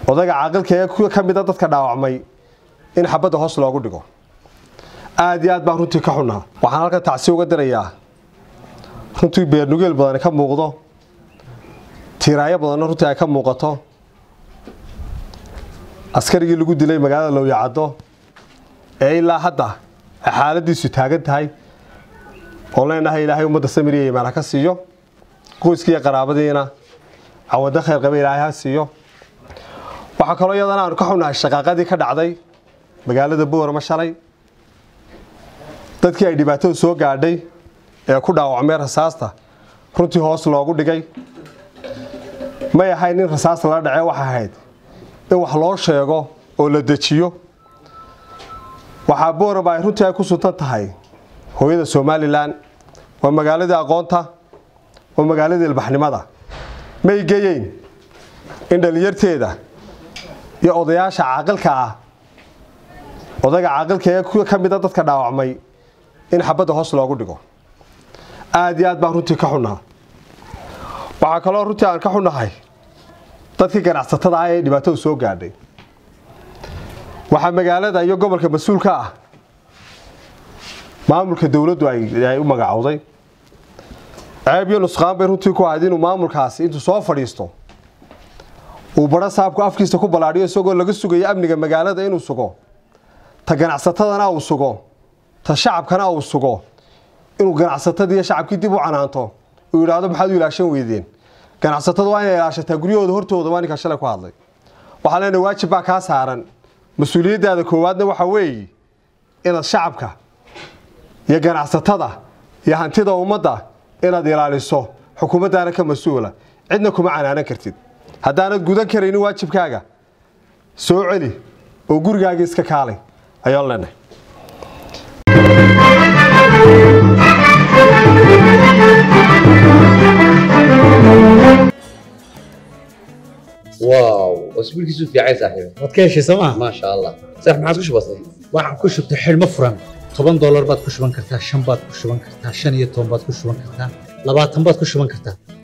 odayga caaqilka ee ka mida dadka dhaawacmay in xabadda hoos loogu dhigo aada iyo aad baan runtii ka xunnaa waxaan halkan tacsi uga dirayaa runtii beernugeel badani ka muuqdo tiiraayo badanna runtii ay ka muuqato askarigii lagu dilay magaalada lowyacaddo ee ilaa hadda ay xaaladiisu taagan tahay oo leenahay ilaahay ummadda samiriya imaan ha ka siiyo qoyskiiyo qaraabadiina cawado khayr qaba ilaahay ha siiyo waxaa kaloo iyadana aanu ka xunnahay shaqaaqadii ka dhacday magaalada boorama shalay dadkii ay dhibaatadu soo gaadhay ee ku dhaawacmay rasaasta runtii hoos loogu dhigay may ahayn in rasaasta la dhacee waxay ahayd in wax loo sheego oo la dejiyo waxaa boorama ay runtii ay ku suntan tahay hooyada somalilan waa magaaladii aqoonta waa magaaladii ilbaxnimada may geyeyn in dhallinyarteeda iyo odayaasha caaqilka ah odayga caaqilka ee ka mida dadka dhaawacmay in xabadda hoos loogu dhigo aada iyo aad baan runtii ka xunnaa waxaa kaloo runtii aan ka xunnahay dadkii ganacsatada ah ee dhibaatadu soo gaadhay waxaa magaalada iyo gobolka mas-uulka ah maamulka dowladdu ay u magacowday ceeb iyo nusqaan bay runtii ku ahayd inuu maamulkaasi intuu soo fadhiisto uu badho saabku afkiisa ku ballaadhiyo isagoo laga sugayo amniga magaalada inuu sugo ta ganacsatadana uu sugo ta shacabkana uu sugo inuu ganacsatadii iyo shacabkii dib u canaanto uu yidhaahdo maxaad u ilaashan weydeen ganacsatadu waa inay ilaashataa guryahooda hortooda waa ninkaa shalay ku hadlay waxaa leenahay waajib baa kaa saaran mas-uuliyaddaada koowaadna waxaa weeye inaad shacabka iyo ganacsatada iyo hantida ummadda inaad ilaaliso xukuumaddaana ka mas-uula cidna kuma canaanan kartid haddaanad gudan karaynin waajibkaaga soo celi oo gurigaaga iska kaalay ayaan leenahay واو اسبوعك في عايز صاحبي waad ka heshay sooma ما شاء الله صح ما عاد كش بسيط waxaan ku shubtay xidhmo furan toban doolar baad ku shuban kartaa shan baad ku shuban kartaa shan iyo toban baad ku shuban kartaa labaatan baad ku shuban kartaa